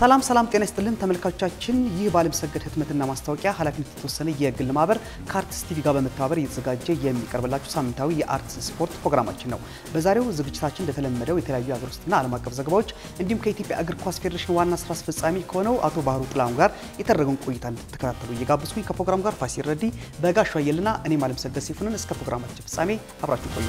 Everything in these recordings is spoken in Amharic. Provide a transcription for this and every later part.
ሰላም ሰላም፣ ጤና ይስጥልን ተመልካቾቻችን። ይህ በዓለምሰገድ ህትመትና ማስታወቂያ ኃላፊነት የተወሰነ የግል ማህበር ከአርትስ ቲቪ ጋር በመተባበር እየተዘጋጀ የሚቀርብላችሁ ሳምንታዊ የአርትስ ስፖርት ፕሮግራማችን ነው። በዛሬው ዝግጅታችን እንደተለመደው የተለያዩ የሀገር ውስጥና ዓለም አቀፍ ዘገባዎች እንዲሁም ከኢትዮጵያ እግር ኳስ ፌዴሬሽን ዋና ስራ አስፈጻሚ ከሆነው አቶ ባህሩ ጥላሁን ጋር የተደረገውን ቆይታ እንድትከታተሉ እየጋበዝኩኝ ከፕሮግራሙ ጋር ፋሲል ረዲ፣ በጋሻ አየልና እኔም ዓለምሰገድ ሲፉንን እስከ ፕሮግራማችን ፍጻሜ አብራችሁ ቆዩ።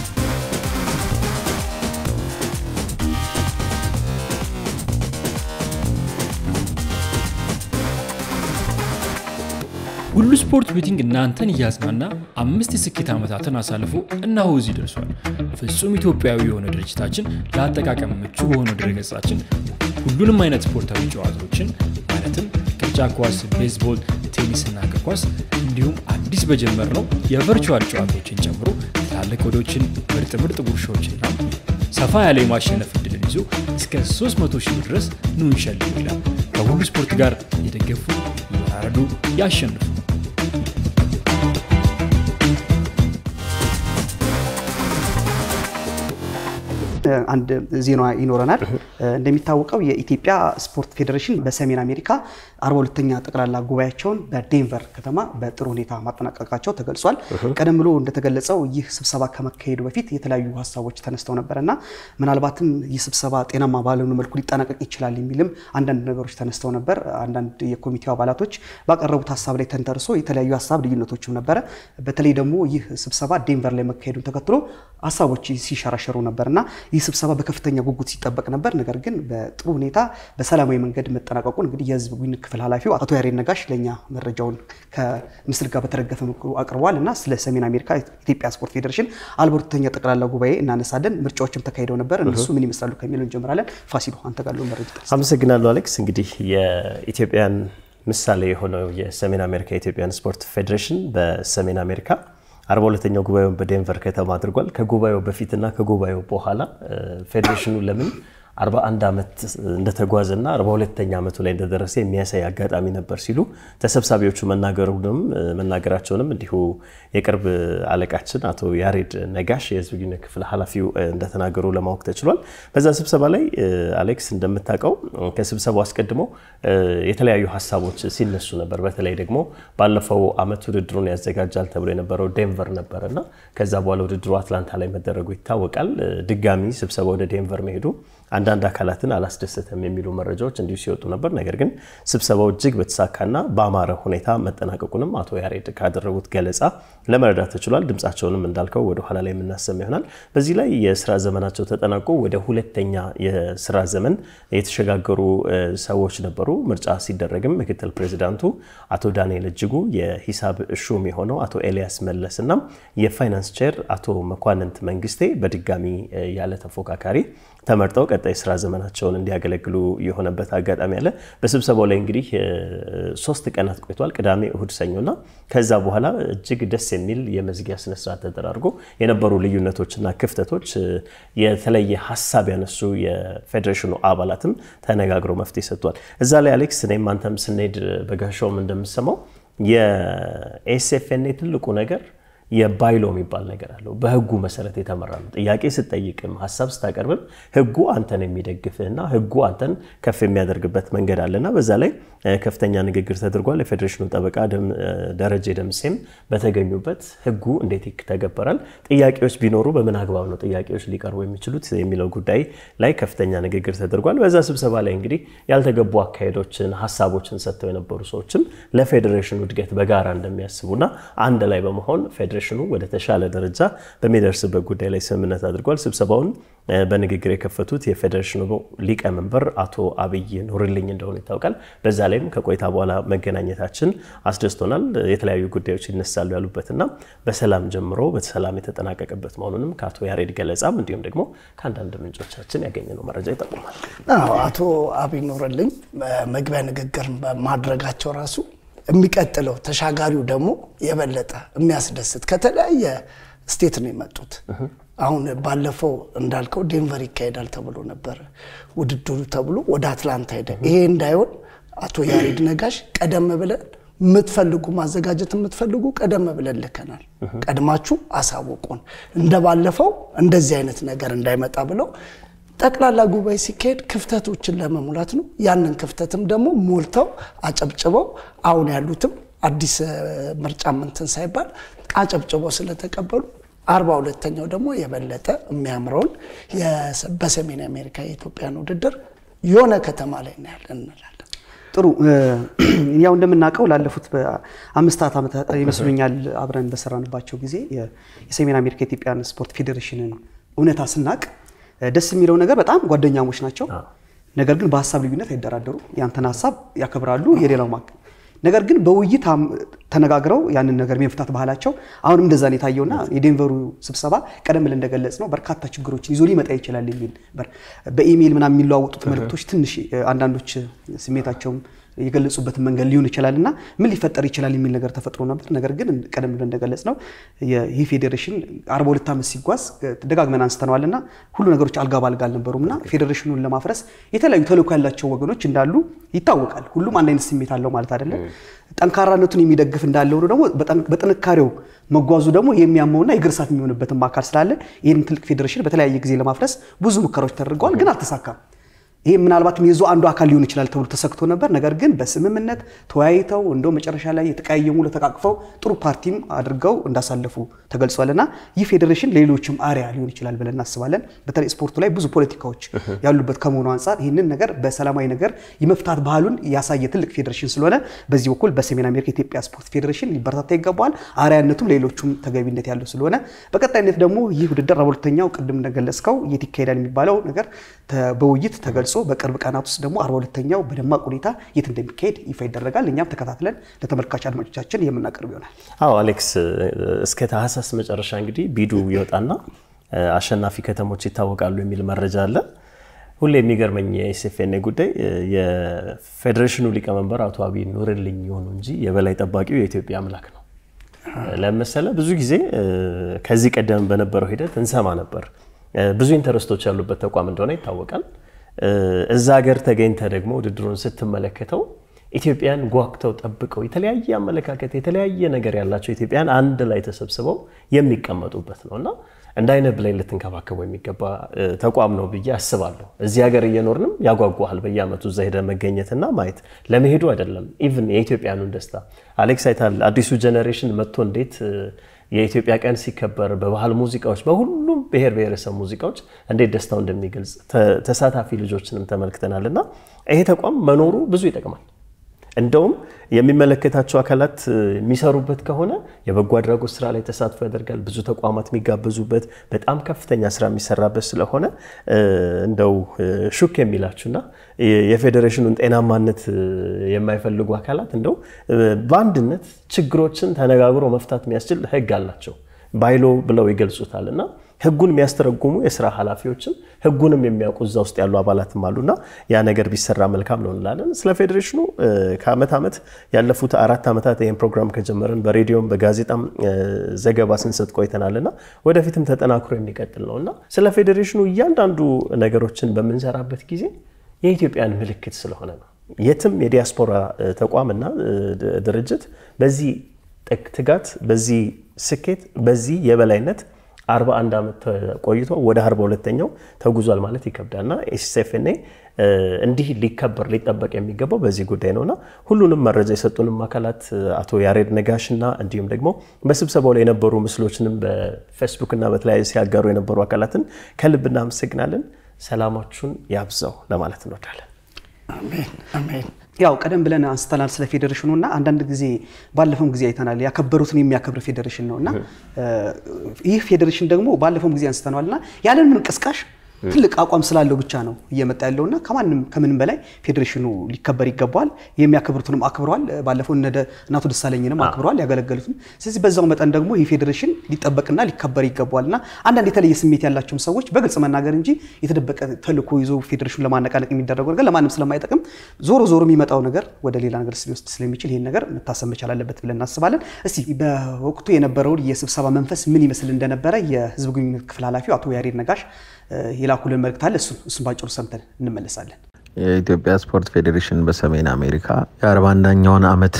ሁሉ ስፖርት ቤቲንግ እናንተን እያዝናና አምስት የስኬት ዓመታትን አሳልፎ እነሆ እዚህ ደርሷል። ፍጹም ኢትዮጵያዊ የሆነ ድርጅታችን ለአጠቃቀም ምቹ በሆነ ድረገጻችን ሁሉንም አይነት ስፖርታዊ ጨዋታዎችን ማለትም ቅርጫ ኳስ፣ ቤዝቦል፣ ቴኒስና እግር ኳስ እንዲሁም አዲስ በጀመርነው የቨርቹዋል ጨዋታዎችን ጨምሮ ትላልቅ ወዶችን፣ ምርጥ ምርጥ ጉርሻዎችና ሰፋ ያለ የማሸነፍ እድልን ይዞ እስከ 300 ሺህ ድረስ ኑ እንሸልም ይላል። ከሁሉ ስፖርት ጋር የደገፉ ይወራረዱ፣ ያሸንፉ። አንድ ዜና ይኖረናል። እንደሚታወቀው የኢትዮጵያ ስፖርት ፌዴሬሽን በሰሜን አሜሪካ 42ኛ ጠቅላላ ጉባኤያቸውን በዴንቨር ከተማ በጥሩ ሁኔታ ማጠናቀቃቸው ተገልጿል። ቀደም ብሎ እንደተገለጸው ይህ ስብሰባ ከመካሄዱ በፊት የተለያዩ ሀሳቦች ተነስተው ነበር እና ምናልባትም ይህ ስብሰባ ጤናማ ባልሆነ መልኩ ሊጠናቀቅ ይችላል የሚልም አንዳንድ ነገሮች ተነስተው ነበር። አንዳንድ የኮሚቴው አባላቶች ባቀረቡት ሀሳብ ላይ ተንተርሶ የተለያዩ ሀሳብ ልዩነቶችም ነበረ። በተለይ ደግሞ ይህ ስብሰባ ዴንቨር ላይ መካሄዱን ተከትሎ ሀሳቦች ሲሸራሸሩ ነበር እና ይህ ስብሰባ በከፍተኛ ጉጉት ሲጠበቅ ነበር። ነገር ግን በጥሩ ሁኔታ በሰላማዊ መንገድ መጠናቀቁን እንግዲህ የህዝብ ግንኙነት ክፍል ኃላፊው አቶ ያሬድ ነጋሽ ለእኛ መረጃውን ከምስል ጋር በተደገፈ መልኩ አቅርበዋል እና ስለ ሰሜን አሜሪካ ኢትዮጵያ ስፖርት ፌዴሬሽን አልበርተኛ ጠቅላላ ጉባኤ እናነሳለን። ምርጫዎችም ተካሂደው ነበር። እነሱ ምን ይመስላሉ ከሚለው እንጀምራለን። ፋሲሎ አንተ ጋር ያለውን መረጃ አመሰግናለሁ አሌክስ። እንግዲህ የኢትዮጵያን ምሳሌ የሆነው የሰሜን አሜሪካ የኢትዮጵያን ስፖርት ፌዴሬሽን በሰሜን አሜሪካ አርባ ሁለተኛው ጉባኤውን በዴንቨር ከተማ አድርጓል። ከጉባኤው በፊትና ከጉባኤው በኋላ ፌዴሬሽኑ ለምን 41 ዓመት እንደተጓዘና 42ኛ ዓመቱ ላይ እንደደረሰ የሚያሳይ አጋጣሚ ነበር ሲሉ ተሰብሳቢዎቹ መናገሩንም መናገራቸውንም እንዲሁ የቅርብ አለቃችን አቶ ያሬድ ነጋሽ የህዝብ ግንኙነት ክፍል ኃላፊው እንደተናገሩ ለማወቅ ተችሏል። በዛ ስብሰባ ላይ አሌክስ እንደምታውቀው ከስብሰባው አስቀድሞ የተለያዩ ሀሳቦች ሲነሱ ነበር። በተለይ ደግሞ ባለፈው ዓመት ውድድሩን ያዘጋጃል ተብሎ የነበረው ዴንቨር ነበር እና ከዛ በኋላ ውድድሩ አትላንታ ላይ መደረጉ ይታወቃል። ድጋሚ ስብሰባ ወደ ዴንቨር መሄዱ አንዳንድ አካላትን አላስደሰተም የሚሉ መረጃዎች እንዲሁ ሲወጡ ነበር። ነገር ግን ስብሰባው እጅግ በተሳካና በአማረ ሁኔታ መጠናቀቁንም አቶ ያሬድ ካደረጉት ገለጻ ለመረዳት ተችሏል። ድምፃቸውንም እንዳልከው ወደ ኋላ ላይ የምናሰማ ይሆናል። በዚህ ላይ የስራ ዘመናቸው ተጠናቆ ወደ ሁለተኛ የስራ ዘመን የተሸጋገሩ ሰዎች ነበሩ። ምርጫ ሲደረግም ምክትል ፕሬዚዳንቱ አቶ ዳንኤል እጅጉ፣ የሂሳብ ሹም የሆነው አቶ ኤልያስ መለስ እና የፋይናንስ ቼር አቶ መኳንንት መንግስቴ በድጋሚ ያለ ተፎካካሪ ተመርጠው ቀጣይ ስራ ዘመናቸውን እንዲያገለግሉ የሆነበት አጋጣሚ አለ። በስብሰባው ላይ እንግዲህ ሶስት ቀናት ቆይቷል። ቅዳሜ፣ እሁድ፣ ሰኞና ከዛ በኋላ እጅግ ደስ የሚል የመዝጊያ ስነስርዓት ተደራርጎ የነበሩ ልዩነቶችና ክፍተቶች የተለየ ሀሳብ ያነሱ የፌዴሬሽኑ አባላትም ተነጋግረው መፍትሄ ሰጥቷል። እዛ ላይ አሌክስ እኔም አንተም ስንሄድ በጋሻውም እንደምሰማው የኤስኤፍኤንኤ ትልቁ ነገር የባይሎ የሚባል ነገር አለው። በህጉ መሰረት የተመራ ነው። ጥያቄ ስጠይቅም ሀሳብ ስታቀርብም ህጉ አንተን የሚደግፍህና ህጉ አንተን ከፍ የሚያደርግበት መንገድ አለና በዛ ላይ ከፍተኛ ንግግር ተደርጓል። የፌዴሬሽኑ ጠበቃ ደረጀ ደምሴም በተገኙበት ህጉ እንዴት ይተገበራል፣ ጥያቄዎች ቢኖሩ በምን አግባብ ነው ጥያቄዎች ሊቀርቡ የሚችሉት የሚለው ጉዳይ ላይ ከፍተኛ ንግግር ተደርጓል። በዛ ስብሰባ ላይ እንግዲህ ያልተገቡ አካሄዶችን፣ ሀሳቦችን ሰጥተው የነበሩ ሰዎችም ለፌዴሬሽኑ እድገት በጋራ እንደሚያስቡና አንድ ላይ በመሆን ፌዴሬሽኑ ወደ ተሻለ ደረጃ በሚደርስበት ጉዳይ ላይ ስምምነት አድርጓል። ስብሰባውን በንግግር የከፈቱት የፌዴሬሽኑ ሊቀመንበር አቶ አብይ ኑርልኝ እንደሆኑ ይታወቃል። በዛ ላይም ከቆይታ በኋላ መገናኘታችን አስደስቶናል። የተለያዩ ጉዳዮች ይነሳሉ ያሉበትና በሰላም ጀምሮ በሰላም የተጠናቀቀበት መሆኑንም ከአቶ ያሬድ ገለጻም እንዲሁም ደግሞ ከአንዳንድ ምንጮቻችን ያገኘነው መረጃ ይጠቁማል። አቶ አብይ ኑርልኝ መግቢያ ንግግር ማድረጋቸው ራሱ የሚቀጥለው ተሻጋሪው ደግሞ የበለጠ የሚያስደስት ከተለያየ ስቴት ነው የመጡት። አሁን ባለፈው እንዳልከው ዴንቨር ይካሄዳል ተብሎ ነበረ ውድድሩ ተብሎ ወደ አትላንታ ሄደ። ይሄ እንዳይሆን አቶ ያሬድ ነጋሽ ቀደም ብለን የምትፈልጉ ማዘጋጀት የምትፈልጉ ቀደም ብለን ልከናል፣ ቀድማችሁ አሳውቁን፣ እንደ ባለፈው እንደዚህ አይነት ነገር እንዳይመጣ ብለው ጠቅላላ ጉባኤ ሲካሄድ ክፍተቶችን ለመሙላት ነው። ያንን ክፍተትም ደግሞ ሞልተው አጨብጭበው አሁን ያሉትም አዲስ ምርጫ ምንትን ሳይባል አጨብጭበው ስለተቀበሉ አርባ ሁለተኛው ደግሞ የበለጠ የሚያምረውን በሰሜን አሜሪካ የኢትዮጵያን ውድድር የሆነ ከተማ ላይ እናያለን እንላለን። ጥሩ ያው እንደምናውቀው ላለፉት በአምስታት ዓመታት ይመስሉኛል አብረን በሰራንባቸው ጊዜ የሰሜን አሜሪካ የኢትዮጵያን ስፖርት ፌዴሬሽንን እውነታ ስናቅ ደስ የሚለው ነገር በጣም ጓደኛሞች ናቸው። ነገር ግን በሀሳብ ልዩነት አይደራደሩ። ያንተን ሀሳብ ያከብራሉ፣ የሌላው ማቅ ነገር ግን በውይይት ተነጋግረው ያንን ነገር የመፍታት ባህላቸው አሁንም እንደዛ ነው የታየውና የዴንቨሩ ስብሰባ ቀደም ብለን እንደገለጽ ነው በርካታ ችግሮችን ይዞ ሊመጣ ይችላል የሚል በኢሜይል ምናምን የሚለዋወጡት መልእክቶች ትንሽ አንዳንዶች ስሜታቸውም የገለጹበትን መንገድ ሊሆን ይችላል እና ምን ሊፈጠር ይችላል የሚል ነገር ተፈጥሮ ነበር። ነገር ግን ቀደም ብለን እንደገለጽ ነው ይህ ፌዴሬሽን አርባ ሁለት ዓመት ሲጓዝ ደጋግመን አንስተነዋል እና ሁሉ ነገሮች አልጋ ባልጋ አልነበሩም እና ፌዴሬሽኑን ለማፍረስ የተለያዩ ተልዕኮ ያላቸው ወገኖች እንዳሉ ይታወቃል። ሁሉም አንድ አይነት ስሜት አለው ማለት አይደለም። ጠንካራነቱን የሚደግፍ እንዳለ ሆኖ ደግሞ በጥንካሬው መጓዙ ደግሞ የሚያመውና የእግር እሳት የሚሆንበትም አካል ስላለ ይህን ትልቅ ፌዴሬሽን በተለያየ ጊዜ ለማፍረስ ብዙ ሙከራዎች ተደርገዋል፣ ግን አልተሳካም። ይሄ ምናልባትም የዞ አንዱ አካል ሊሆን ይችላል ተብሎ ተሰግቶ ነበር። ነገር ግን በስምምነት ተወያይተው እንደው መጨረሻ ላይ የተቀያየሙ ለተቃቅፈው ጥሩ ፓርቲም አድርገው እንዳሳለፉ ተገልጿል እና ይህ ፌዴሬሽን ለሌሎችም አሪያ ሊሆን ይችላል ብለን እናስባለን። በተለይ ስፖርቱ ላይ ብዙ ፖለቲካዎች ያሉበት ከመሆኑ አንጻር ይህንን ነገር በሰላማዊ ነገር የመፍታት ባህሉን ያሳየ ትልቅ ፌዴሬሽን ስለሆነ በዚህ በኩል በሰሜን አሜሪካ የኢትዮጵያ ስፖርት ፌዴሬሽን ሊበረታታ ይገባዋል። አሪያነቱም ሌሎቹም ተገቢነት ያለው ስለሆነ በቀጣይነት ደግሞ ይህ ውድድር ሁለተኛው ቅድም እንደገለጽከው የት ይካሄዳል የሚባለው ነገር በውይይት ተገልጾ በቅርብ ቀናት ውስጥ ደግሞ አርባ ሁለተኛው በደማቅ ሁኔታ የት እንደሚካሄድ ይፋ ይደረጋል። እኛም ተከታትለን ለተመልካች አድማጮቻችን የምናቀርብ ይሆናል። አዎ አሌክስ፣ እስከ ታህሳስ መጨረሻ እንግዲህ ቢዱ ይወጣና አሸናፊ ከተሞች ይታወቃሉ የሚል መረጃ አለ። ሁሌ የሚገርመኝ የኤስኤፍኤንኤ ጉዳይ የፌዴሬሽኑ ሊቀመንበር አቶ አብይ ኑርልኝ የሆኑ እንጂ የበላይ ጠባቂው የኢትዮጵያ አምላክ ነው። ለመሰለ ብዙ ጊዜ ከዚህ ቀደም በነበረው ሂደት እንሰማ ነበር። ብዙ ኢንተረስቶች ያሉበት ተቋም እንደሆነ ይታወቃል። እዛ ሀገር ተገኝተ ደግሞ ውድድሩን ስትመለከተው ኢትዮጵያን ጓግተው ጠብቀው የተለያየ አመለካከት የተለያየ ነገር ያላቸው ኢትዮጵያን አንድ ላይ ተሰብስበው የሚቀመጡበት ነው እና እንደ አይነት ብላይ ልትንከባከቡ የሚገባ ተቋም ነው ብዬ አስባለሁ። እዚህ ሀገር እየኖርንም ያጓጓሃል በየአመቱ እዛ ሄደ መገኘትና ማየት ለመሄዱ አይደለም ኢቭን የኢትዮጵያኑን ደስታ አሌክስ አይታል አዲሱ ጀኔሬሽን መጥቶ እንዴት የኢትዮጵያ ቀን ሲከበር በባህል ሙዚቃዎች፣ በሁሉም ብሔር ብሔረሰብ ሙዚቃዎች እንዴት ደስታው እንደሚገልጽ ተሳታፊ ልጆችንም ተመልክተናል እና ይሄ ተቋም መኖሩ ብዙ ይጠቅማል። እንደውም የሚመለከታቸው አካላት የሚሰሩበት ከሆነ የበጎ አድራጎት ስራ ላይ ተሳትፎ ያደርጋል። ብዙ ተቋማት የሚጋበዙበት በጣም ከፍተኛ ስራ የሚሰራበት ስለሆነ እንደው ሹክ የሚላችሁና የፌዴሬሽኑን ጤናማነት የማይፈልጉ አካላት እንደው በአንድነት ችግሮችን ተነጋግሮ መፍታት የሚያስችል ህግ አላቸው ባይሎ ብለው ይገልጹታል እና ህጉን የሚያስተረጉሙ የስራ ኃላፊዎችም ህጉንም የሚያውቁ እዛ ውስጥ ያሉ አባላትም አሉና ያ ነገር ቢሰራ መልካም ነው እንላለን። ስለ ፌዴሬሽኑ ከአመት ዓመት ያለፉት አራት ዓመታት ይህን ፕሮግራም ከጀመርን በሬዲዮም በጋዜጣም ዘገባ ስንሰጥ ቆይተናልና ወደፊትም ተጠናክሮ የሚቀጥል ነው እና ስለ ፌዴሬሽኑ እያንዳንዱ ነገሮችን በምንሰራበት ጊዜ የኢትዮጵያን ምልክት ስለሆነ ነው። የትም የዲያስፖራ ተቋምና ድርጅት በዚህ ትጋት፣ በዚህ ስኬት፣ በዚህ የበላይነት 41 ዓመት ቆይቶ ወደ 42ኛው ተጉዟል ማለት ይከብዳል እና ኤስኤፍኤንኤ እንዲህ ሊከበር ሊጠበቅ የሚገባው በዚህ ጉዳይ ነውና ሁሉንም መረጃ የሰጡንም አካላት አቶ ያሬድ ነጋሽ እና እንዲሁም ደግሞ በስብሰባው ላይ የነበሩ ምስሎችንም በፌስቡክ እና በተለያዩ ሲያጋሩ የነበሩ አካላትን ከልብ እናመሰግናለን። ሰላማችሁን ያብዛው ለማለት እንወዳለን። አሜን አሜን። ያው ቀደም ብለን አንስተናል ስለ ፌዴሬሽኑ እና አንዳንድ ጊዜ ባለፈውም ጊዜ አይተናል ያከበሩትን የሚያከብር ፌዴሬሽን ነው እና ይህ ፌዴሬሽን ደግሞ ባለፈውም ጊዜ አንስተነዋል እና ያለምንም ቅስቃሽ ትልቅ አቋም ስላለው ብቻ ነው እየመጣ ያለውና ከማንም ከምንም በላይ ፌዴሬሽኑ ሊከበር ይገባዋል። የሚያከብሩትንም አክብረዋል። ባለፈው እነ እናቶ ደሳለኝንም አክብረዋል ያገለገሉትም። ስለዚህ በዛው መጠን ደግሞ ይህ ፌዴሬሽን ሊጠበቅና ሊከበር ይገባዋል እና አንዳንድ የተለየ ስሜት ያላቸውም ሰዎች በግልጽ መናገር እንጂ የተደበቀ ተልዕኮ ይዞ ፌዴሬሽኑን ለማነቃነቅ የሚደረገው ነገር ለማንም ስለማይጠቅም ዞሮ ዞሮ የሚመጣው ነገር ወደ ሌላ ነገር ሊወስድ ስለሚችል ይህን ነገር መታሰብ መቻል አለበት ብለን እናስባለን። እስቲ በወቅቱ የነበረውን የስብሰባ መንፈስ ምን ይመስል እንደነበረ የህዝብ ግንኙነት ክፍል ኃላፊው አቶ ያሬድ ነጋሽ የላኩልን መልእክት አለ። እሱን እሱን ባጭሩ ሰምተን እንመለሳለን። የኢትዮጵያ ስፖርት ፌዴሬሽን በሰሜን አሜሪካ የአርባ አንደኛውን ዓመት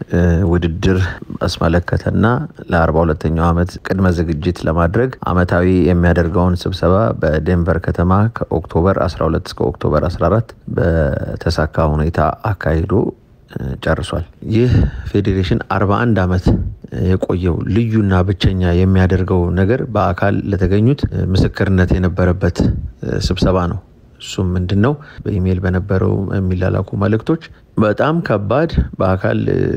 ውድድር አስመለከተና ለአርባ ሁለተኛው ዓመት ቅድመ ዝግጅት ለማድረግ ዓመታዊ የሚያደርገውን ስብሰባ በዴንቨር ከተማ ከኦክቶበር 12 እስከ ኦክቶበር 14 በተሳካ ሁኔታ አካሂዶ ጨርሷል። ይህ ፌዴሬሽን 41 ዓመት የቆየው ልዩና ብቸኛ የሚያደርገው ነገር በአካል ለተገኙት ምስክርነት የነበረበት ስብሰባ ነው። እሱም ምንድን ነው? በኢሜይል በነበረው የሚላላኩ መልእክቶች በጣም ከባድ በአካል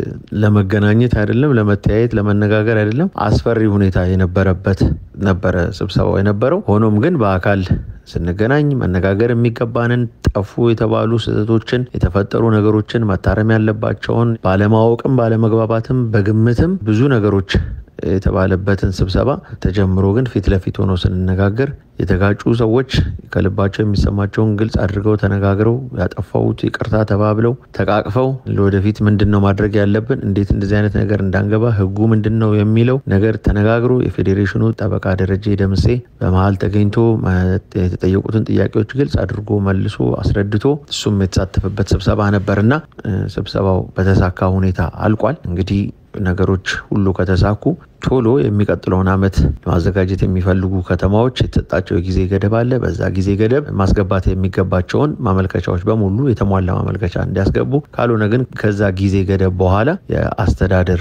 ለመገናኘት አይደለም፣ ለመተያየት፣ ለመነጋገር አይደለም፣ አስፈሪ ሁኔታ የነበረበት ነበረ ስብሰባው የነበረው። ሆኖም ግን በአካል ስንገናኝ መነጋገር የሚገባንን ጠፉ የተባሉ ስህተቶችን፣ የተፈጠሩ ነገሮችን፣ መታረም ያለባቸውን ባለማወቅም፣ ባለመግባባትም፣ በግምትም ብዙ ነገሮች የተባለበትን ስብሰባ ተጀምሮ ግን ፊት ለፊት ሆነው ስንነጋገር የተጋጩ ሰዎች ከልባቸው የሚሰማቸውን ግልጽ አድርገው ተነጋግረው ያጠፋውት ይቅርታ ተባብለው ተቃቅፈው ለወደፊት ምንድን ነው ማድረግ ያለብን፣ እንዴት እንደዚህ አይነት ነገር እንዳንገባ ህጉ ምንድን ነው የሚለው ነገር ተነጋግሮ የፌዴሬሽኑ ጠበቃ ደረጀ ደምሴ በመሀል ተገኝቶ የተጠየቁትን ጥያቄዎች ግልጽ አድርጎ መልሶ አስረድቶ እሱም የተሳተፈበት ስብሰባ ነበርና ስብሰባው በተሳካ ሁኔታ አልቋል። እንግዲህ ነገሮች ሁሉ ከተሳኩ ቶሎ የሚቀጥለውን ዓመት ማዘጋጀት የሚፈልጉ ከተማዎች የተሰጣቸው የጊዜ ገደብ አለ። በዛ ጊዜ ገደብ ማስገባት የሚገባቸውን ማመልከቻዎች በሙሉ የተሟላ ማመልከቻ እንዲያስገቡ፣ ካልሆነ ግን ከዛ ጊዜ ገደብ በኋላ የአስተዳደር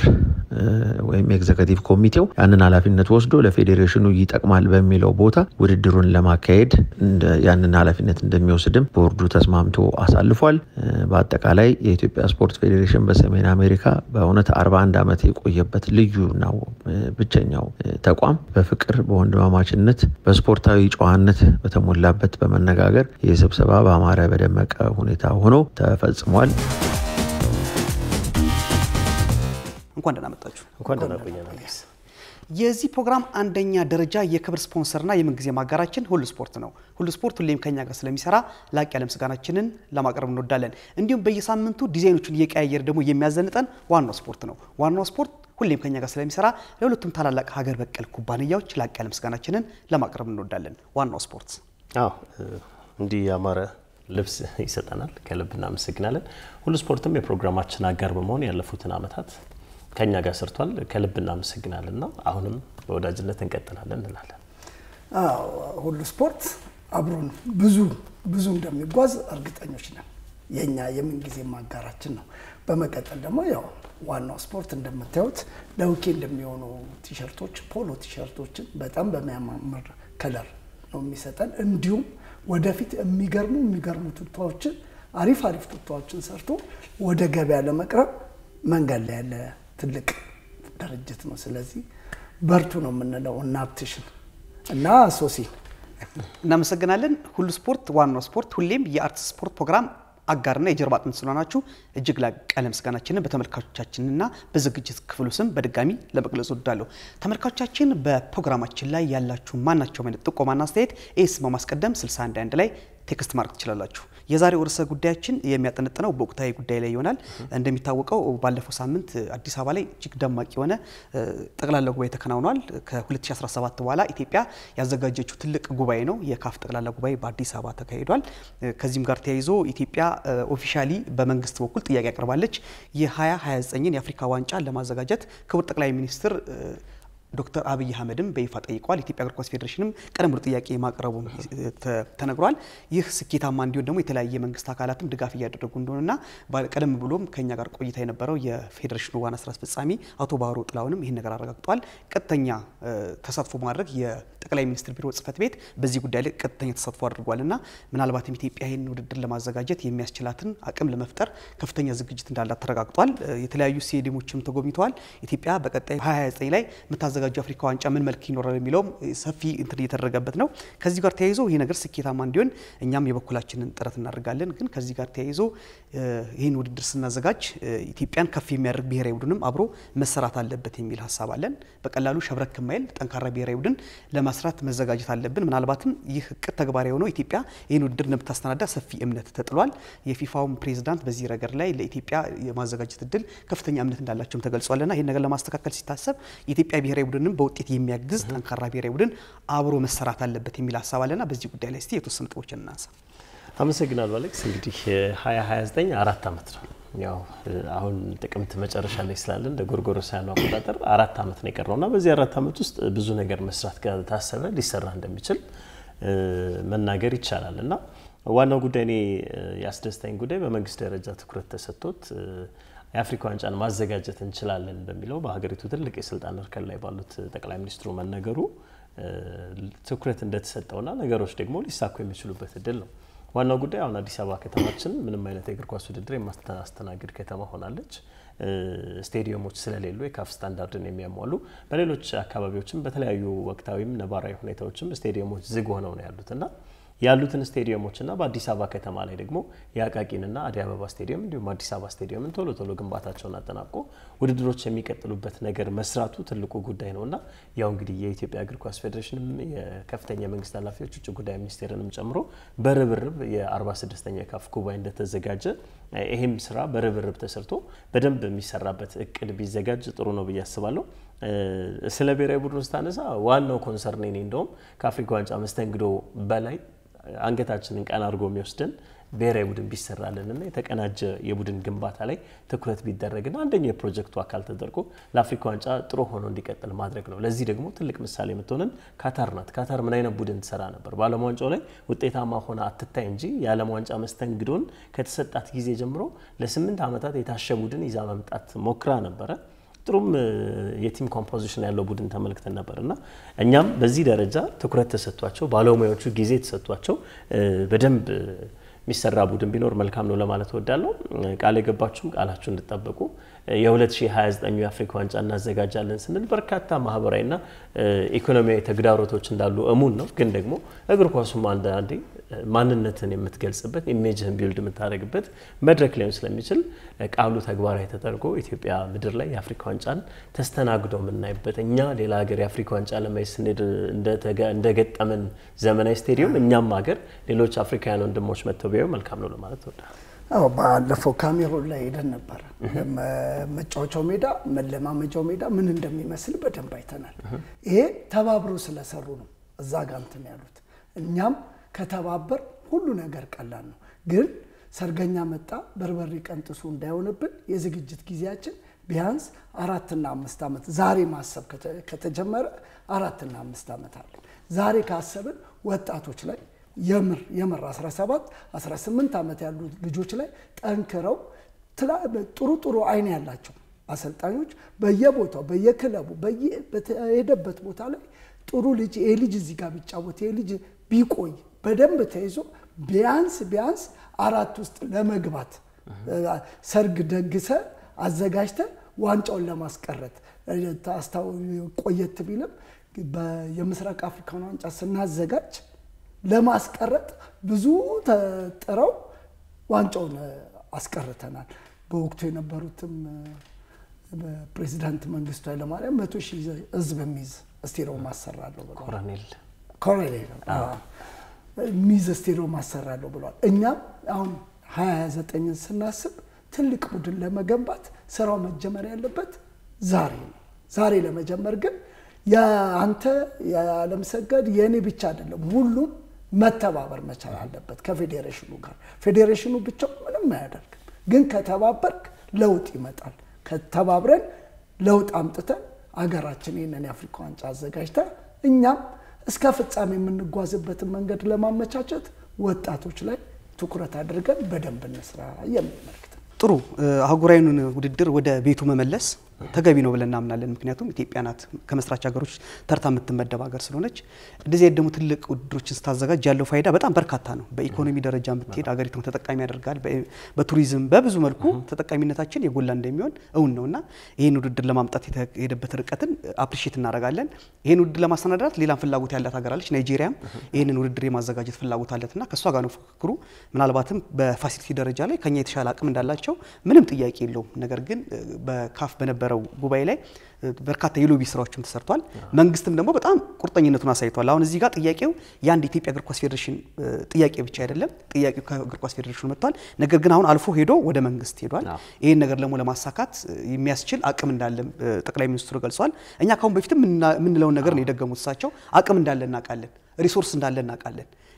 ወይም ኤግዘከቲቭ ኮሚቴው ያንን ኃላፊነት ወስዶ ለፌዴሬሽኑ ይጠቅማል በሚለው ቦታ ውድድሩን ለማካሄድ ያንን ኃላፊነት እንደሚወስድም ቦርዱ ተስማምቶ አሳልፏል። በአጠቃላይ የኢትዮጵያ ስፖርት ፌዴሬሽን በሰሜን አሜሪካ በእውነት 41 ዓመት የቆየበት ልዩ ነው ብቸኛው ተቋም በፍቅር በወንድማማችነት በስፖርታዊ ጨዋነት በተሞላበት በመነጋገር ይህ ስብሰባ በአማረ በደመቀ ሁኔታ ሆኖ ተፈጽሟል። እንኳን ደህና መጣችሁ። እንኳን ደህና ቆየን። የዚህ ፕሮግራም አንደኛ ደረጃ የክብር ስፖንሰርና የምንጊዜ ማጋራችን ሁሉ ስፖርት ነው። ሁሉ ስፖርት ሁሌም ከኛ ጋር ስለሚሰራ ላቅ ያለ ምስጋናችንን ለማቅረብ እንወዳለን። እንዲሁም በየሳምንቱ ዲዛይኖቹን እየቀያየር ደግሞ የሚያዘንጠን ዋናው ስፖርት ነው። ዋናው ስፖርት ሁሌም ከኛ ጋር ስለሚሰራ ለሁለቱም ታላላቅ ሀገር በቀል ኩባንያዎች ላቅ ያለ ምስጋናችንን ለማቅረብ እንወዳለን። ዋናው ስፖርት አዎ እንዲህ ያማረ ልብስ ይሰጠናል። ከልብ እናመሰግናለን። ሁሉ ስፖርትም የፕሮግራማችን አጋር በመሆን ያለፉትን ዓመታት ከኛ ጋር ሰርቷል። ከልብ እናመሰግናለን እና አሁንም በወዳጅነት እንቀጥላለን እንላለን። ሁሉ ስፖርት አብሮን ብዙ ብዙ እንደሚጓዝ እርግጠኞች ነን። የኛ የምንጊዜ ማጋራችን ነው። በመቀጠል ደግሞ ያው ዋናው ስፖርት እንደምታዩት ለዊኬንድ የሚሆኑ ቲሸርቶች፣ ፖሎ ቲሸርቶችን በጣም በሚያማምር ከለር ነው የሚሰጠን። እንዲሁም ወደፊት የሚገርሙ የሚገርሙ ቱታዎችን አሪፍ አሪፍ ቱታዎችን ሰርቶ ወደ ገበያ ለመቅረብ መንገድ ላይ ያለ ትልቅ ድርጅት ነው። ስለዚህ በርቱ ነው የምንለው እና ሀብትሽን እና ሶሲ እናመሰግናለን። ሁሉ ስፖርት ዋናው ስፖርት ሁሌም የአርት ስፖርት ፕሮግራም አጋርና የጀርባ አጥንት ስለሆናችሁ እጅግ ላቅ ያለ ምስጋናችንን በተመልካቾቻችንና በዝግጅት ክፍሉ ስም በድጋሚ ለመግለጽ ወዳለሁ። ተመልካቾቻችን በፕሮግራማችን ላይ ያላችሁ ማናቸውም አይነት ጥቆማና አስተያየት ኤስ በማስቀደም 61 ላይ ቴክስት ማድረግ ትችላላችሁ። የዛሬው ርዕሰ ጉዳያችን የሚያጠነጥነው በወቅታዊ ጉዳይ ላይ ይሆናል። እንደሚታወቀው ባለፈው ሳምንት አዲስ አበባ ላይ እጅግ ደማቅ የሆነ ጠቅላላ ጉባኤ ተከናውኗል። ከ2017 በኋላ ኢትዮጵያ ያዘጋጀችው ትልቅ ጉባኤ ነው። የካፍ ጠቅላላ ጉባኤ በአዲስ አበባ ተካሂዷል። ከዚህም ጋር ተያይዞ ኢትዮጵያ ኦፊሻሊ በመንግስት በኩል ጥያቄ አቅርባለች። የ2029ን የአፍሪካ ዋንጫ ለማዘጋጀት ክቡር ጠቅላይ ሚኒስትር ዶክተር አብይ አህመድም በይፋ ጠይቀዋል። ኢትዮጵያ እግር ኳስ ፌዴሬሽንም ቀደም ብሎ ጥያቄ ማቅረቡ ተነግሯል። ይህ ስኬታማ እንዲሆን ደግሞ የተለያየ መንግስት አካላትም ድጋፍ እያደረጉ እንደሆነና ቀደም ብሎም ከኛ ጋር ቆይታ የነበረው የፌዴሬሽኑ ዋና ስራ አስፈጻሚ አቶ ባህሩ ጥላሁንም ይህን ነገር አረጋግጠዋል። ቀጥተኛ ተሳትፎ ማድረግ የጠቅላይ ሚኒስትር ቢሮ ጽህፈት ቤት በዚህ ጉዳይ ላይ ቀጥተኛ ተሳትፎ አድርጓልና ምናልባትም ኢትዮጵያ ይህን ውድድር ለማዘጋጀት የሚያስችላትን አቅም ለመፍጠር ከፍተኛ ዝግጅት እንዳላት ተረጋግጧል። የተለያዩ ስቴዲየሞችም ተጎብኝተዋል። ኢትዮጵያ በቀጣይ 29 ላይ የምታዘጋጀው አፍሪካ ዋንጫ ምን መልክ ይኖራል የሚለውም ሰፊ እንትን እየተደረገበት ነው። ከዚህ ጋር ተያይዞ ይህ ነገር ስኬታማ እንዲሆን እኛም የበኩላችንን ጥረት እናደርጋለን። ግን ከዚህ ጋር ተያይዞ ይህን ውድድር ስናዘጋጅ ኢትዮጵያን ከፍ የሚያደርግ ብሔራዊ ቡድንም አብሮ መሰራት አለበት የሚል ሀሳብ አለን። በቀላሉ ሸብረክ ማይል ጠንካራ ብሔራዊ ቡድን ለማስራት መዘጋጀት አለብን። ምናልባትም ይህ እቅድ ተግባራዊ የሆነው ኢትዮጵያ ይህን ውድድር እንደምታስተናዳ ሰፊ እምነት ተጥሏል። የፊፋውም ፕሬዚዳንት በዚህ ረገድ ላይ ለኢትዮጵያ የማዘጋጀት እድል ከፍተኛ እምነት እንዳላቸውም ተገልጿልና ይህን ነገር ለማስተካከል ሲታሰብ የኢትዮጵያ ብሔራዊ ቡድንም በውጤት የሚያግዝ ጠንካራ ብሔራዊ ቡድን አብሮ መሰራት አለበት የሚል ሀሳብ አለና በዚህ ጉዳይ ላይ እስቲ የተወሰኑ ነጥቦችን እናንሳ። አመሰግናለሁ አሌክስ። እንግዲህ 2029 አራት ዓመት ነው። ያው አሁን ጥቅምት መጨረሻ ላይ ስላለን እንደ ጎርጎሮሳውያኑ አቆጣጠር አራት ዓመት ነው የቀረው እና በዚህ አራት ዓመት ውስጥ ብዙ ነገር መስራት ከታሰበ ሊሰራ እንደሚችል መናገር ይቻላል እና ዋናው ጉዳይ እኔ ያስደስታኝ ጉዳይ በመንግስት ደረጃ ትኩረት ተሰጥቶት የአፍሪካ ዋንጫን ማዘጋጀት እንችላለን በሚለው በሀገሪቱ ትልቅ የስልጣን እርከን ላይ ባሉት ጠቅላይ ሚኒስትሩ መነገሩ ትኩረት እንደተሰጠውና ነገሮች ደግሞ ሊሳኩ የሚችሉበት እድል ነው። ዋናው ጉዳይ አሁን አዲስ አበባ ከተማችን ምንም አይነት የእግር ኳስ ውድድር የማታስተናግድ ከተማ ሆናለች። ስቴዲየሞች ስለሌሉ የካፍ ስታንዳርድን የሚያሟሉ በሌሎች አካባቢዎችም በተለያዩ ወቅታዊም ነባራዊ ሁኔታዎችም ስቴዲየሞች ዝግ ሆነው ነው ያሉት እና ያሉትን ስቴዲየሞችና በአዲስ አበባ ከተማ ላይ ደግሞ የአቃቂንና አዲስ አበባ ስቴዲየም እንዲሁም አዲስ አበባ ስቴዲየምን ቶሎ ቶሎ ግንባታቸውን አጠናቆ ውድድሮች የሚቀጥሉበት ነገር መስራቱ ትልቁ ጉዳይ ነው እና ያው እንግዲህ የኢትዮጵያ እግር ኳስ ፌዴሬሽንም የከፍተኛ የመንግስት ኃላፊዎች ውጭ ጉዳይ ሚኒስቴርንም ጨምሮ በርብርብ የ46ኛ የካፍ ጉባኤ እንደተዘጋጀ ይህም ስራ በርብርብ ተሰርቶ በደንብ የሚሰራበት እቅድ ቢዘጋጅ ጥሩ ነው ብዬ አስባለሁ። ስለ ብሔራዊ ቡድኑ ስታነሳ ዋናው ኮንሰርን ኔ እንደውም ከአፍሪካ ዋንጫ መስተንግዶ በላይ አንገታችንን ቀና አድርጎ የሚወስደን ብሔራዊ ቡድን ቢሰራልንና የተቀናጀ የቡድን ግንባታ ላይ ትኩረት ቢደረግና አንደኛው የፕሮጀክቱ አካል ተደርጎ ለአፍሪካ ዋንጫ ጥሩ ሆኖ እንዲቀጥል ማድረግ ነው። ለዚህ ደግሞ ትልቅ ምሳሌ የምትሆንን ካታር ናት። ካታር ምን አይነት ቡድን ትሰራ ነበር? በዓለም ዋንጫው ላይ ውጤታማ ሆነ አትታይ እንጂ የዓለም ዋንጫ መስተንግዶን ከተሰጣት ጊዜ ጀምሮ ለስምንት ዓመታት የታሸ ቡድን ይዛ መምጣት ሞክራ ነበረ። ጥሩም የቲም ኮምፖዚሽን ያለው ቡድን ተመልክተን ነበር እና እኛም በዚህ ደረጃ ትኩረት ተሰጥቷቸው ባለሙያዎቹ ጊዜ ተሰጥቷቸው በደንብ የሚሰራ ቡድን ቢኖር መልካም ነው ለማለት እወዳለሁ። ቃል የገባችሁም ቃላችሁ እንድጠበቁ የ2029 የአፍሪካ ዋንጫ እናዘጋጃለን ስንል በርካታ ማህበራዊና ኢኮኖሚያዊ ተግዳሮቶች እንዳሉ እሙን ነው። ግን ደግሞ እግር ኳሱም አንዳንዴ ማንነትን የምትገልጽበት ኢሜጅህን ቢልድ የምታደርግበት መድረክ ሊሆን ስለሚችል ቃሉ ተግባራዊ ተደርጎ ኢትዮጵያ ምድር ላይ የአፍሪካ ዋንጫን ተስተናግዶ የምናይበት እኛ ሌላ ሀገር የአፍሪካ ዋንጫ ለማየት ስንሄድ እንደገጠመን ዘመናዊ ስቴዲየም እኛም ሀገር ሌሎች አፍሪካውያን ወንድሞች መጥተው ቢያዩ መልካም ነው ለማለት እወዳለሁ። አዎ ባለፈው ካሜሮን ላይ ሄደን ነበረ። መጫወቻው ሜዳ መለማመጃው ሜዳ ምን እንደሚመስል በደንብ አይተናል። ይሄ ተባብሮ ስለሰሩ ነው እዛ ጋ እንትን ያሉት። እኛም ከተባበር ሁሉ ነገር ቀላል ነው። ግን ሰርገኛ መጣ በርበሬ ቀንጥሱ እንዳይሆንብን የዝግጅት ጊዜያችን ቢያንስ አራትና አምስት ዓመት ዛሬ ማሰብ ከተጀመረ አራትና አምስት ዓመት አለ። ዛሬ ካሰብን ወጣቶች ላይ የምር የምር 17 18 ዓመት ያሉ ልጆች ላይ ጠንክረው ጥሩ ጥሩ አይን ያላቸው አሰልጣኞች በየቦታው በየክለቡ በየሄደበት ቦታ ላይ ጥሩ ልጅ ይሄ ልጅ እዚህ ጋር ቢጫወት ይሄ ልጅ ቢቆይ በደንብ ተይዞ ቢያንስ ቢያንስ አራት ውስጥ ለመግባት ሰርግ ደግሰ አዘጋጅተ ዋንጫውን ለማስቀረት ቆየት ቢልም የምስራቅ አፍሪካን ዋንጫ ስናዘጋጅ ለማስቀረጥ ብዙ ተጥረው ዋንጫውን አስቀርተናል። በወቅቱ የነበሩትም ፕሬዚዳንት መንግስቱ ኃይለማርያም መቶ ሺህ ህዝብ የሚይዝ ስቴዲየም ማሰራለሁ ብለዋል። ኮሎኔል ኮሎኔል የሚይዝ ስቴዲየም ማሰራለሁ ብለዋል። እኛም አሁን ሀያ ዘጠኝን ስናስብ ትልቅ ቡድን ለመገንባት ስራው መጀመር ያለበት ዛሬ ነው። ዛሬ ለመጀመር ግን የአንተ የዓለምሰገድ የእኔ ብቻ አይደለም፣ ሁሉም መተባበር መቻል አለበት ከፌዴሬሽኑ ጋር። ፌዴሬሽኑ ብቻው ምንም አያደርግም፣ ግን ከተባበርክ ለውጥ ይመጣል። ከተባብረን ለውጥ አምጥተን አገራችን ይህንን የአፍሪካ ዋንጫ አዘጋጅተ እኛም እስከ ፍጻሜ የምንጓዝበትን መንገድ ለማመቻቸት ወጣቶች ላይ ትኩረት አድርገን በደንብ እንስራ የሚል መልዕክት ነው። ጥሩ አህጉራዊውን ውድድር ወደ ቤቱ መመለስ ተገቢ ነው ብለን እናምናለን። ምክንያቱም ኢትዮጵያ ናት ከመስራች ሀገሮች ተርታ የምትመደብ ሀገር ስለሆነች እንደዚህ አይነት ደግሞ ትልቅ ውድድሮችን ስታዘጋጅ ያለው ፋይዳ በጣም በርካታ ነው። በኢኮኖሚ ደረጃ ብትሄድ ሀገሪቱን ተጠቃሚ ያደርጋል። በቱሪዝም በብዙ መልኩ ተጠቃሚነታችን የጎላ እንደሚሆን እውን ነው እና ይህን ውድድር ለማምጣት የተሄደበት ርቀትን አፕሪሼት እናደርጋለን። ይህን ውድድር ለማሰናዳት ሌላም ፍላጎት ያላት ሀገር አለች። ናይጄሪያም ይህንን ውድድር የማዘጋጀት ፍላጎት አለትና ከእሷ ጋር ነው ፍክክሩ። ምናልባትም በፋሲሊቲ ደረጃ ላይ ከኛ የተሻለ አቅም እንዳላቸው ምንም ጥያቄ የለውም። ነገር ግን በካፍ በነበረው ጉባኤ ላይ በርካታ የሎቢ ስራዎችም ተሰርቷል። መንግስትም ደግሞ በጣም ቁርጠኝነቱን አሳይቷል። አሁን እዚህ ጋር ጥያቄው የአንድ የኢትዮጵያ እግር ኳስ ፌዴሬሽን ጥያቄ ብቻ አይደለም። ጥያቄው ከእግር ኳስ ፌዴሬሽኑ መጥቷል። ነገር ግን አሁን አልፎ ሄዶ ወደ መንግስት ሄዷል። ይህን ነገር ደግሞ ለማሳካት የሚያስችል አቅም እንዳለ ጠቅላይ ሚኒስትሩ ገልጸዋል። እኛ ካሁን በፊትም የምንለውን ነገር ነው የደገሙት እሳቸው። አቅም እንዳለ እናውቃለን፣ ሪሶርስ እንዳለ እናውቃለን።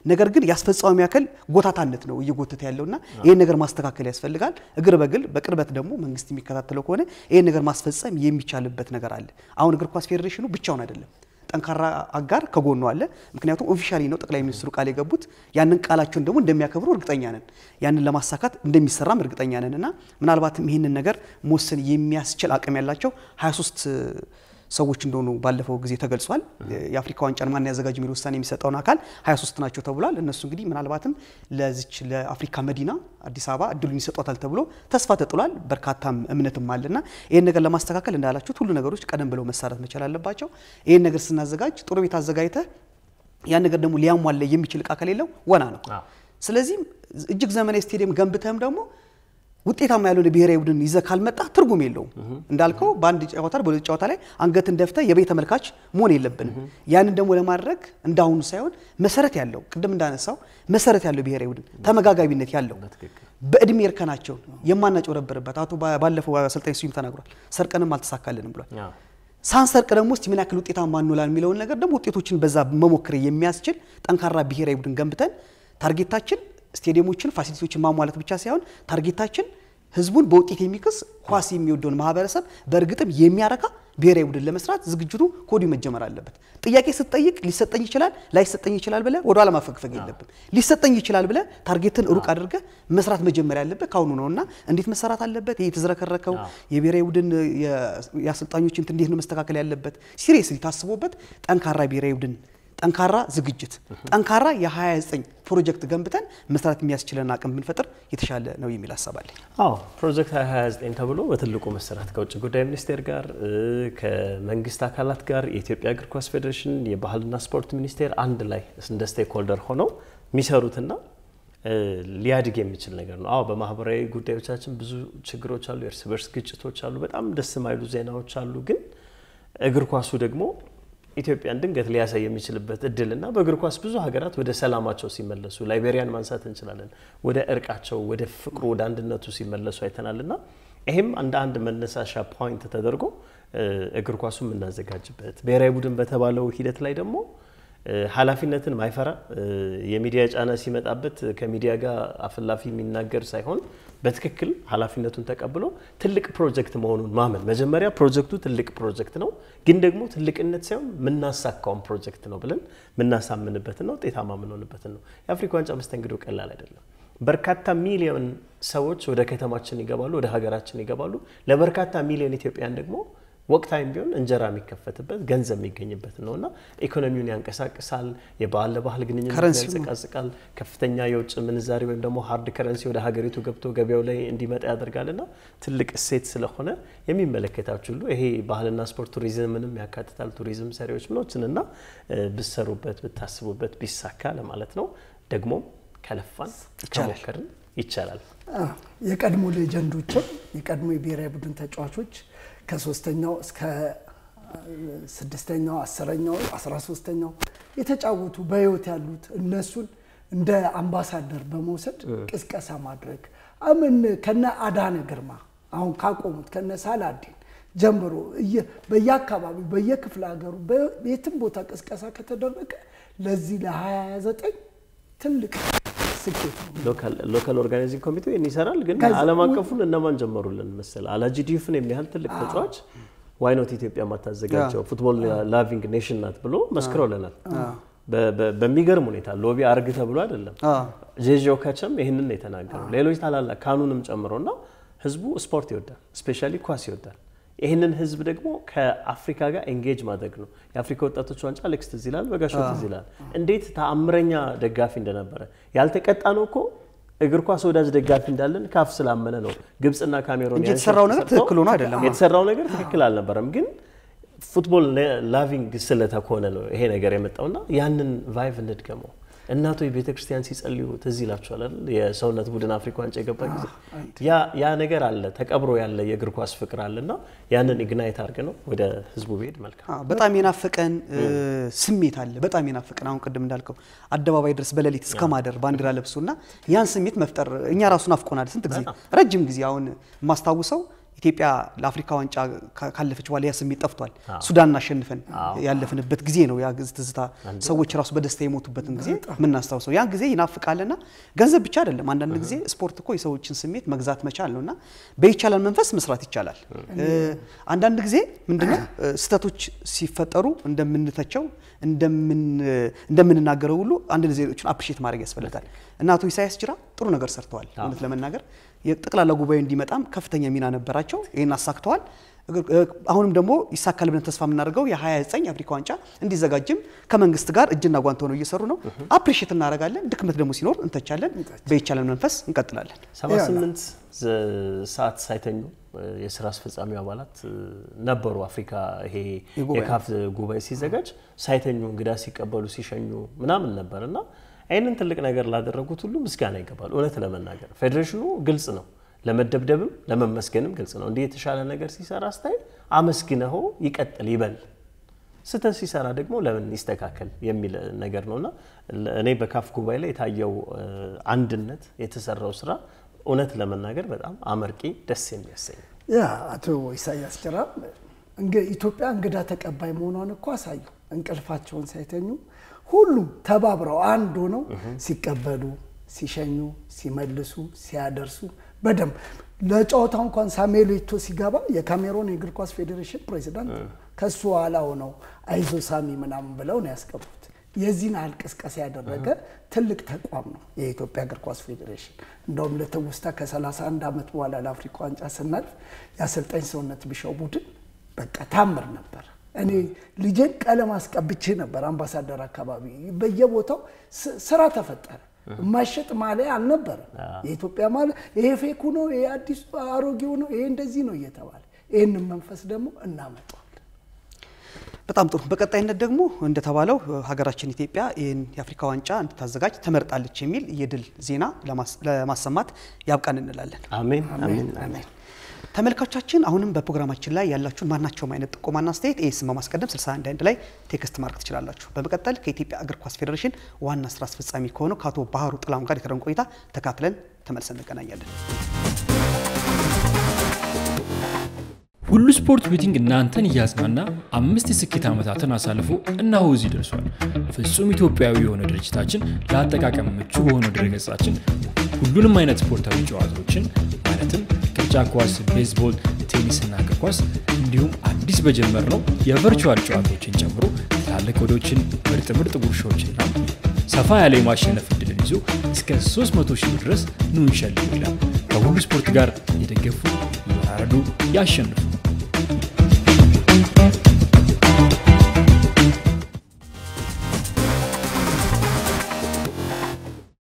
ነገር ግን የአስፈጻሚ አካል ጎታታነት ነው እየጎተተ ያለውና ይህን ነገር ማስተካከል ያስፈልጋል። እግር በግል በቅርበት ደግሞ መንግስት የሚከታተለው ከሆነ ይህን ነገር ማስፈጸም የሚቻልበት ነገር አለ። አሁን እግር ኳስ ፌዴሬሽኑ ብቻውን አይደለም ጠንካራ አጋር ከጎኑ አለ። ምክንያቱም ኦፊሻሊ ነው ጠቅላይ ሚኒስትሩ ቃል የገቡት ያንን ቃላቸውን ደግሞ እንደሚያከብሩ እርግጠኛ ነን። ያንን ለማሳካት እንደሚሰራም እርግጠኛ ነን እና ምናልባትም ይህንን ነገር መወሰን የሚያስችል አቅም ያላቸው 23 ሰዎች እንደሆኑ ባለፈው ጊዜ ተገልጿል። የአፍሪካ ዋንጫን ማን ያዘጋጅ የሚል ውሳኔ የሚሰጠውን አካል 23 ናቸው ተብሏል። እነሱ እንግዲህ ምናልባትም ለዚች ለአፍሪካ መዲና አዲስ አበባ እድሉን ይሰጧታል ተብሎ ተስፋ ተጥሏል። በርካታም እምነትም አለና ይህን ነገር ለማስተካከል እንዳላችሁት ሁሉ ነገሮች ቀደም ብለው መሰራት መቻል አለባቸው። ይህን ነገር ስናዘጋጅ ጥሩ ቤት አዘጋጅተህ ያን ነገር ደግሞ ሊያሟላ የሚችል እቃ ከሌለው ወና ነው። ስለዚህም እጅግ ዘመናዊ ስቴዲየም ገንብተህም ደግሞ ውጤታማ ያልሆነ ብሔራዊ ቡድን ይዘህ ካልመጣ ትርጉም የለውም። እንዳልከው በአንድ ጨዋታ በሁለት ጨዋታ ላይ አንገትን ደፍተህ የቤት ተመልካች መሆን የለብንም። ያንን ደግሞ ለማድረግ እንዳሁኑ ሳይሆን መሰረት ያለው ቅድም እንዳነሳው መሰረት ያለው ብሔራዊ ቡድን ተመጋጋቢነት ያለው በእድሜ እርከናቸውን የማናጭበረበርበት አቶ ባለፈው አሰልጣኝ ስዩም ተናግሯል። ሰርቀንም አልተሳካልንም ብሏል። ሳንሰርቅ ደግሞ እስቲ ምን ያክል ውጤታማ እንውላለን የሚለውን ነገር ደግሞ ውጤቶችን በዛ መሞከር የሚያስችል ጠንካራ ብሔራዊ ቡድን ገንብተን ታርጌታችን ስቴዲየሞችን ፋሲሊቲዎችን ማሟላት ብቻ ሳይሆን ታርጌታችን ህዝቡን በውጤት የሚክስ ኳስ የሚወደውን ማህበረሰብ በእርግጥም የሚያረካ ብሔራዊ ቡድን ለመስራት ዝግጅቱ ከወዲሁ መጀመር አለበት። ጥያቄ ስትጠይቅ ሊሰጠኝ ይችላል ላይሰጠኝ ይችላል ብለህ ወደ ኋላ ማፈግፈግ የለብን። ሊሰጠኝ ይችላል ብለህ ታርጌትን ሩቅ አድርገህ መስራት መጀመር ያለበት ካሁኑ ነው እና እንዴት መሰራት አለበት? ይህ የተዝረከረከው የብሔራዊ ቡድን የአሰልጣኞች እንትን እንዴት ነው መስተካከል ያለበት? ሲሪየስሊ ታስቦበት ጠንካራ ብሔራዊ ቡድን ጠንካራ ዝግጅት ጠንካራ የ29 ፕሮጀክት ገንብተን መስራት የሚያስችለን አቅም ብንፈጥር የተሻለ ነው የሚል ሀሳብ አለኝ። አዎ ፕሮጀክት 2029 ተብሎ በትልቁ መሰራት ከውጭ ጉዳይ ሚኒስቴር ጋር ከመንግስት አካላት ጋር የኢትዮጵያ እግር ኳስ ፌዴሬሽን፣ የባህልና ስፖርት ሚኒስቴር አንድ ላይ እንደ ስቴክ ሆልደር ሆነው የሚሰሩትና ሊያድግ የሚችል ነገር ነው። አዎ በማህበራዊ ጉዳዮቻችን ብዙ ችግሮች አሉ፣ የእርስ በርስ ግጭቶች አሉ፣ በጣም ደስ የማይሉ ዜናዎች አሉ። ግን እግር ኳሱ ደግሞ ኢትዮጵያን ድንገት ሊያሳይ የሚችልበት እድልና በእግር ኳስ ብዙ ሀገራት ወደ ሰላማቸው ሲመለሱ ላይቤሪያን ማንሳት እንችላለን። ወደ እርቃቸው፣ ወደ ፍቅሩ፣ ወደ አንድነቱ ሲመለሱ አይተናልና ይሄም እንደ አንድ መነሳሻ ፖይንት ተደርጎ እግር ኳሱ የምናዘጋጅበት ብሔራዊ ቡድን በተባለው ሂደት ላይ ደግሞ ኃላፊነትን ማይፈራ የሚዲያ ጫና ሲመጣበት ከሚዲያ ጋር አፍላፊ የሚናገር ሳይሆን በትክክል ኃላፊነቱን ተቀብሎ ትልቅ ፕሮጀክት መሆኑን ማመን። መጀመሪያ ፕሮጀክቱ ትልቅ ፕሮጀክት ነው፣ ግን ደግሞ ትልቅነት ሳይሆን የምናሳካውን ፕሮጀክት ነው ብለን የምናሳምንበትና ውጤታማ የምንሆንበትን ነው። የአፍሪካ ዋንጫ መስተንግዶ ቀላል አይደለም። በርካታ ሚሊዮን ሰዎች ወደ ከተማችን ይገባሉ፣ ወደ ሀገራችን ይገባሉ። ለበርካታ ሚሊዮን ኢትዮጵያን ደግሞ ወቅታዊም ቢሆን እንጀራ የሚከፈትበት ገንዘብ የሚገኝበት ነው እና ኢኮኖሚውን ያንቀሳቅሳል። የባህል ለባህል ግንኙነት ያንጸቃጽቃል። ከፍተኛ የውጭ ምንዛሪ ወይም ደግሞ ሀርድ ከረንሲ ወደ ሀገሪቱ ገብቶ ገበያው ላይ እንዲመጣ ያደርጋል እና ትልቅ እሴት ስለሆነ የሚመለከታችሁ ሁሉ ይሄ ባህልና ስፖርት ቱሪዝምንም ያካትታል። ቱሪዝም ሰሪዎች ምኖችን እና ብሰሩበት ብታስቡበት ቢሳካ ለማለት ነው። ደግሞ ከለፋን ከሞከርን ይቻላል። የቀድሞ ሌጀንዶችን የቀድሞ የብሔራዊ ቡድን ተጫዋቾች ከሶስተኛው እስከ ስድስተኛው አስረኛው አስራ ሶስተኛው የተጫወቱ በህይወት ያሉት እነሱን እንደ አምባሳደር በመውሰድ ቅስቀሳ ማድረግ አምን ከነ አዳነ ግርማ አሁን ካቆሙት ከነ ሳላዲን ጀምሮ በየአካባቢው በየክፍለ ሀገሩ የትም ቦታ ቅስቀሳ ከተደረገ ለዚህ ለ29 ትልቅ ስኬት ነው። ሎካል ኦርጋናይዚንግ ኮሚቴው ይህን ይሰራል። ግን ዓለም አቀፉን እነማን ጀመሩልን መሰለ አላጂ ዲዩፍን የሚያህል ትልቅ ተጫዋች ዋይኖት ኢትዮጵያ ማታዘጋጀው ፉትቦል ላቪንግ ኔሽን ናት ብሎ መስክሮልናል። በሚገርም ሁኔታ ሎቢ አርግ ተብሎ አይደለም። ጄጆ ከቸም ይህንን የተናገረው ሌሎች ታላላቅ ካኑንም ጨምሮና ህዝቡ ስፖርት ይወዳል፣ ስፔሻሊ ኳስ ይወዳል። ይህንን ህዝብ ደግሞ ከአፍሪካ ጋር ኤንጌጅ ማድረግ ነው። የአፍሪካ ወጣቶች ዋንጫ አሌክስ ትዝ ይላል፣ በጋሻው ትዝ ይላል። እንዴት ተአምረኛ ደጋፊ እንደነበረ ያልተቀጣ ነው እኮ እግር ኳስ ወዳጅ ደጋፊ እንዳለን ካፍ ስላመነ ነው። ግብፅና ካሜሮን እንጂ የተሰራው ነገር ትክክል ሆኖ አይደለም። የተሰራው ነገር ትክክል አልነበረም፣ ግን ፉትቦል ላቪንግ ስለተኮነ ነው ይሄ ነገር የመጣውና ያንን ቫይቭ እንድገመው። እናቶች ቤተ ክርስቲያን ሲጸልዩ ትዝ ይላችኋል አይደል? የሰውነት ቡድን አፍሪካ ዋንጫ የገባ ጊዜ ያ ነገር አለ፣ ተቀብሮ ያለ የእግር ኳስ ፍቅር አለና ያንን ኢግናይት አድርገ ነው ወደ ህዝቡ ብሄድ መልካም። በጣም የናፈቀን ስሜት አለ። በጣም የናፈቀን አሁን ቅድም እንዳልከው አደባባይ ድረስ በሌሊት እስከ ማደር ባንዲራ ለብሶና ያን ስሜት መፍጠር እኛ ራሱ ናፍቆናል። ስንት ጊዜ ረጅም ጊዜ አሁን የማስታውሰው ኢትዮጵያ ለአፍሪካ ዋንጫ ካ- ካለፈች በኋላ ያ ስሜት ጠፍቷል። ሱዳንን አሸንፈን ያለፍንበት ጊዜ ነው ያ ግዝ- ትዝታ ሰዎች ራሱ በደስታ የሞቱበትን ጊዜ የምናስታውሰው ያን ጊዜ ይናፍቃልና ገንዘብ ብቻ አይደለም። አንዳንድ ጊዜ ስፖርት እኮ የሰዎችን ስሜት መግዛት መቻል ነው እና በይቻላል መንፈስ መስራት ይቻላል። እ፣ አንዳንድ ጊዜ ምንድነው እ፣ ስህተቶች ሲፈጠሩ እንደምንተቸው እንደምን- እንደምንናገረው ሁሉ አንድ ዜጎችን አፕሪሼት ማድረግ ያስፈልጋል እና አቶ ኢሳያስ ጅራ ጥሩ ነገር ሰርተዋል። እውነት ለመናገር የጠቅላላ ጉባኤ እንዲመጣም ከፍተኛ ሚና ነበራቸው። ይህን አሳክተዋል። እግር- እ፣ አሁንም ደግሞ ይሳካል ብለን ተስፋ የምናደርገው የ29 አፍሪካ ዋንጫ እንዲዘጋጅም ከመንግስት ጋር እጅና ጓንት ሆነው እየሰሩ ነው። አፕሪሼት እናደርጋለን። ድክመት ደግሞ ሲኖር እንተቻለን። በይቻለን መንፈስ እንቀጥላለን። 78 ሰዓት ሳይተኙ እ፣ የስራ አስፈጻሚ አባላት እ፣ ነበሩ። አፍሪካ ይሄ የጉባኤ የካፍ ጉባኤ ሲዘጋጅ ሳይተኙ እንግዳ ሲቀበሉ ሲሸኙ ምናምን ነበር እና ይህንን ትልቅ ነገር ላደረጉት ሁሉ ምስጋና ይገባል። እውነት ለመናገር ፌዴሬሽኑ ግልጽ ነው፣ ለመደብደብም ለመመስገንም ግልጽ ነው። እንዲህ የተሻለ ነገር ሲሰራ ስታይ አመስግነው ይቀጥል ይበል ስህተት ሲሰራ ደግሞ ለምን ይስተካከል የሚል ነገር ነውና እኔ በካፍ ጉባኤ ላይ የታየው እ፣ አንድነት የተሰራው ስራ እውነት ለመናገር በጣም አመርቂ ደስ የሚያሰኝ ነው። ያ አቶ ኢሳያስ ጅራ እንግ- ኢትዮጵያ እንግዳ ተቀባይ መሆኗን እኮ አሳዩ። እንቅልፋቸውን ሳይተኙ ሁሉም ተባብረው አንድ ሆነው ሲቀበሉ፣ ሲሸኙ፣ ሲመልሱ፣ ሲያደርሱ በደንብ ለጨዋታው እንኳን ሳሙኤል ኤቶ ሲገባ የካሜሮን የእግር ኳስ ፌዴሬሽን ፕሬዚዳንት ከሱ ኋላ ሆነው አይዞ ሳሚ ምናምን ብለው ነው ያስገቡት። የዚህን ያህል ቅስቀሳ ያደረገ ትልቅ ተቋም ነው የኢትዮጵያ እግር ኳስ ፌዴሬሽን። እንደውም ለትውስታ ከ31 ዓመት በኋላ ለአፍሪካ ዋንጫ ስናልፍ የአሰልጣኝ ሰውነት ቢሻው ቡድን በቃ ታምር ነበር። እኔ ልጄን ቀለም አስቀብቼ ነበር አምባሳደር አካባቢ በየቦታው ስ- ስራ ተፈጠረ። የማይሸጥ ማሊያ አልነበረም። የኢትዮጵያ ማሊያ ይሄ ፌኩ ነው፣ ይሄ አዲሱ አሮጌው ነው፣ ይሄ እንደዚህ ነው እየተባለ ይህንን መንፈስ ደግሞ እናመጣዋለን። በጣም ጥሩ። በቀጣይነት ደግሞ እንደተባለው ሀገራችን ኢትዮጵያ ይህን የአፍሪካ ዋንጫ እንድታዘጋጅ ተመርጣለች የሚል የድል ዜና ለማስ- ለማሰማት ያብቃን እንላለን። አሜን አሜን አሜን። ተመልካቾቻችን አሁንም በፕሮግራማችን ላይ ያላችሁን ማናቸውም አይነት ጥቆማና አስተያየት ኤስም በማስቀደም 61 ላይ ቴክስት ማድረግ ትችላላችሁ። በመቀጠል ከኢትዮጵያ እግር ኳስ ፌዴሬሽን ዋና ስራ አስፈጻሚ ከሆነው ከአቶ ባህሩ ጥላሁን ጋር የተደረገውን ቆይታ ተካትለን ተመልሰን እንገናኛለን። ሁሉ ስፖርት ቤቲንግ እናንተን እያዝናና አምስት የስኬት ዓመታትን አሳልፎ እነሆ እዚህ ደርሷል። ፍጹም ኢትዮጵያዊ የሆነ ድርጅታችን ለአጠቃቀም ምቹ በሆነው ድረገጻችን ሁሉንም አይነት ስፖርታዊ ጨዋታዎችን ማለትም ቅርጫት ኳስ፣ ቤዝቦል፣ ቴኒስና እግር ኳስ እንዲሁም አዲስ በጀመርነው የቨርቹዋል ጨዋታዎችን ጨምሮ ትላልቅ ወዶችን፣ ምርጥ ምርጥ ጉርሻዎችና ሰፋ ያለ የማሸነፍ እድልን ይዞ እስከ 300 ሺህ ብር ድረስ ኑ እንሸልም ይላል። ከሁሉ ስፖርት ጋር የደገፉ ይወራረዱ፣ ያሸንፉ።